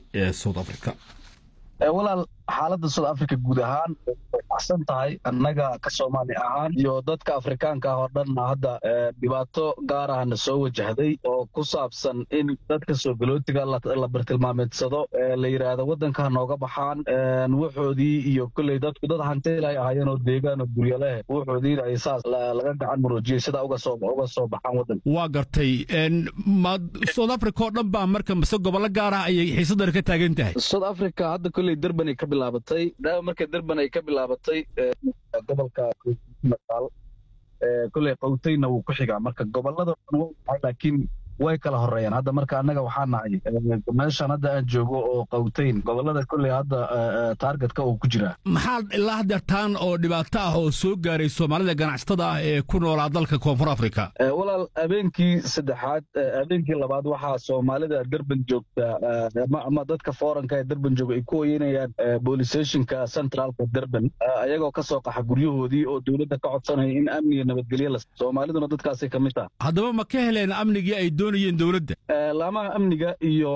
ee south africa walaal xaaladda south africa guud ahaan way baxsan tahay annaga ka soomaali ahaan iyo dadka afrikaanka ah oo dhanna hadda dhibaato gaar ahna soo wajahday oo ku saabsan in dadka soogolootiga la bartilmaameedsado la yidhaahdo waddanka nooga baxaan wuxoodii iyo kolley dadku dad hantiilay ahaayeen oo deegaan oo guryo leh wuxoodiina ay saas laga gacan muruujiyey sidaa uga soo uga soo baxaan waddanka waa gartay ma south africa oo dhan baa marka mise gobollo gaar ah ayay xiisaddan ka taagan tahay south africa hadda kolley derban ay ka bilaabatay daawa marka derban ay ka bilaabatay gobolka mataal kolley qowtayna wuu ku xigaa marka gobollada laakiin way kala horeeyaan hadda marka annaga waxaa nahay meeshan hadda aan joogo oo qowtayn gobollada kolley hadda taargetka uu ku jiraa maxaa ilaa hadeertaan oo dhibaato ah oo soo gaaray soomaalida ganacsatada ah ee ku noolaa dalka koonfur africa walaal habeenkii saddexaad habeenkii labaad waxaa soomaalida derban joogta ama dadka fooranka ee derban jooga ay ku hoyanayaan boolistationka centraalka derban ayagoo ka soo qaxa guryahoodii oo dowladda ka codsanaya in amniga nabadgelye la soomaaliduna dadkaasay ka mid taha haddaba ma ka heleen amnigii ay doonayeen dowladda laamaha amniga iyo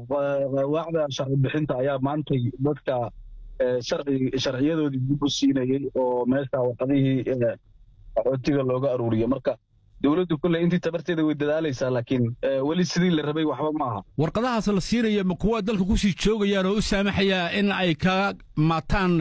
waacda sharci bixinta ayaa maantay dadka sharciyadoodii dib u siinayey oo meesha warqadihii qaxootiga looga aruuriyo marka dowladdu kolley intii tabarteeda way dadaalaysaa laakiin weli sidii la rabay waxba ma aha warqadahaas la siinaya ma kuwa dalka ku sii joogayaan oo u saamaxaya in ay ka maataan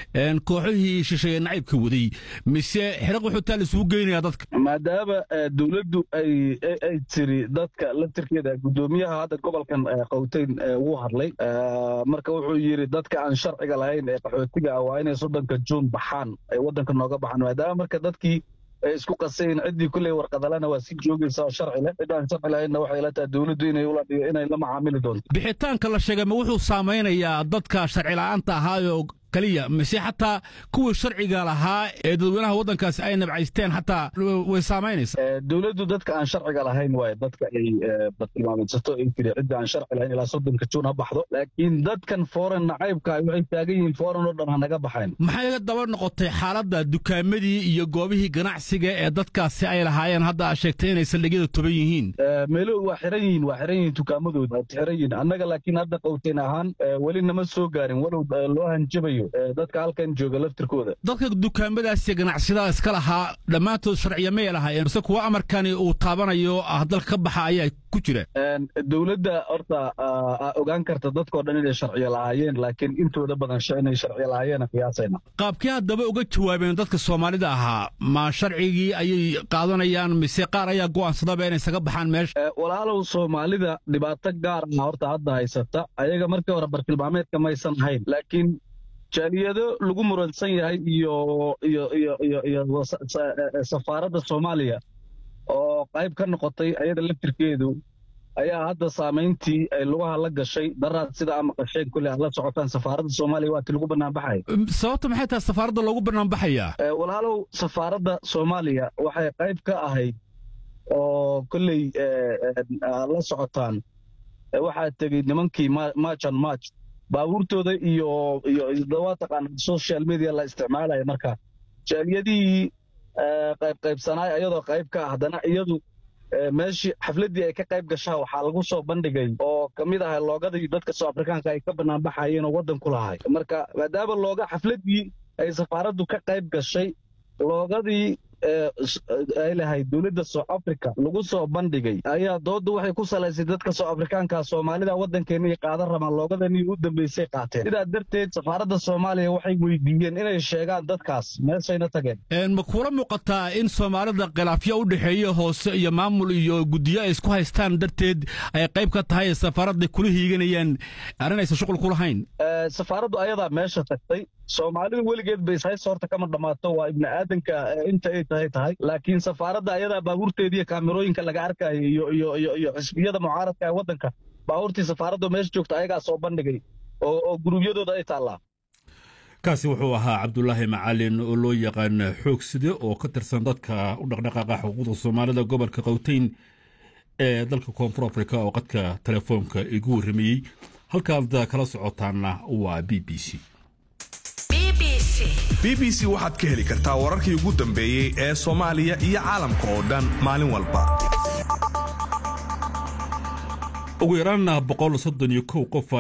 kooxihii shisheeye nacaybka waday mise xiraq wuxuutaa la isugu geynaya dadka maadaama dowladdu ay ay tiri dadka laftirkeeda guddoomiyaha hadda gobolkan qowtayn wuu hadlay marka wuxuu yidhi dadka aan sharciga lahayn ee qaxootiga ah waa inay soddonka juun baxaan ay waddanka nooga baxaan maadaama marka dadkii isku qasayn ciddii kulley warqadalana waa si joogaysa oo sharci leh ciddaan sharci lahaynna waxay ila tahay dowladdu inay ula inay la macaamili doonto bixitaanka la sheegay ma wuxuu saamaynayaa dadka sharci la'aanta ahaayoo kaliya mise xataa kuwii sharciga lahaa ee dadweynaha waddankaasi ay nabcaysteen xataa way saamaynaysaa dowladdu dadka aan sharciga lahayn waaye dadka ay bartilmaameedsato ay tiri cidda aan sharci lahayn ilaa soddonka juun ha baxdo laakiin dadkan foreign nacaybka waxay taagan yihiin foreign oo dhan ha naga baxayn maxay daba noqotay xaaladda dukaamadii iyo goobihii ganacsiga ee dadkaasi ay lahaayeen hadda aad sheegtay inay saldhigyada toban yihiin meelo waa xiran yihiin waa xiran yihiin dukaamadooda waa xiran yihiin annaga laakiin hadda qowteen ahaan weli nama soo gaarin walow loo hanjabayo dadka halkan jooga laftirkooda dadka dukaamadaasi ganacsiyada iska lahaa dhammaantood sharciya may lahaayeen mise kuwa amarkani uu taabanayo ah dalka ka baxa ayaa ku jira dowladda horta ogaan karta dadkoo dhan inay sharciyo lahaayeen laakiin intooda badan inay sharciyo lahaayeen qiyaasayna qaabkii haddaba uga jawaabeen dadka soomaalida ahaa ma sharcigii ayay qaadanayaan mise qaar ayaa go'aansadaba inay isaga baxaan meesha walaalow soomaalida dhibaato gaar ah horta hadda haysata ayaga markii hore bartilmaameedka maysan ahayn laakiin jaaliyado lagu muransan yahay iyo iyo iyo iyo iyo safaaradda soomaaliya oo qayb ka noqotay ayada laftirkeedu ayaa hadda saamayntii ay lugaha la gashay daraad sida ama qasheen kulle aad la socotaan safaaradda soomaaliya waa ti lagu banaanbaxaya sababta maxay tahay safaaradda loogu banaanbaxayaa walaalow safaaradda soomaaliya waxay qayb ka ahayd oo kolley la socotaan waxaa tegey nimankii marchan march baabuurtooda iyo iyo waa taqaana social media la isticmaalaya marka jaaliyadihii qayb qaybsanaay ayadoo qayb ka ah haddana iyadu meeshii xafladdii ay ka qayb gashaa waxaa lagu soo bandhigay oo ka mid ahay loogadii dadka soo afrikaanka ay ka banaanbaxayeen oo waddan ku lahay marka maadaama looga xafladdii ay safaaraddu ka qayb gashay loogadii ay lahayd dowladda south africa lagu soo bandhigay ayaa doodda waxay ku salaysay dadka south afrikaanka soomaalida waddankeena iyo qaadan rabaan loogadanii u dambaysay qaateen sidaa darteed safaaradda soomaaliya waxay weydiiyeen inay sheegaan dadkaas meeshayna tageen ma kuula muuqataa in soomaalida khilaafyo u dhexeeya hoose iyo maamul iyo guddiyo ay isku haystaan darteed ay qayb ka tahay safaaradda kula hiiganayaan arrin aysan shuqul ku lahayn safaaraddu ayadaa meesha tagtay soomaalidu weligeed ba ishaysta horta kama dhammaato waa ibni aadanka inta ay tahay tahay laakiin safaaradda ayadaa baabuurteediiyo kaamirooyinka laga arkayo iyo iyo iyo iyo xisbiyada mucaaradka ee waddanka baabuurtii safaaradda meesha joogta ayagaa soo bandhigay oo oo guruubyadooda ay taallaa kaasi wuxuu ahaa cabdulaahi macalin oo loo yaqaan xoogside oo ka tirsan dadka u dhaqdhaqaaqa xuquuqda soomaalida gobolka qowteyn ee dalka koonfur afrika oo qadka telefoonka igu warramayey halkaad kala socotaanna waa b b c b b c waxaad ka heli kartaa wararkii ugu dambeeyey ee soomaaliya iyo caalamka oo dhan maalin walba ugu yaraan boqol soddon iyo kow qof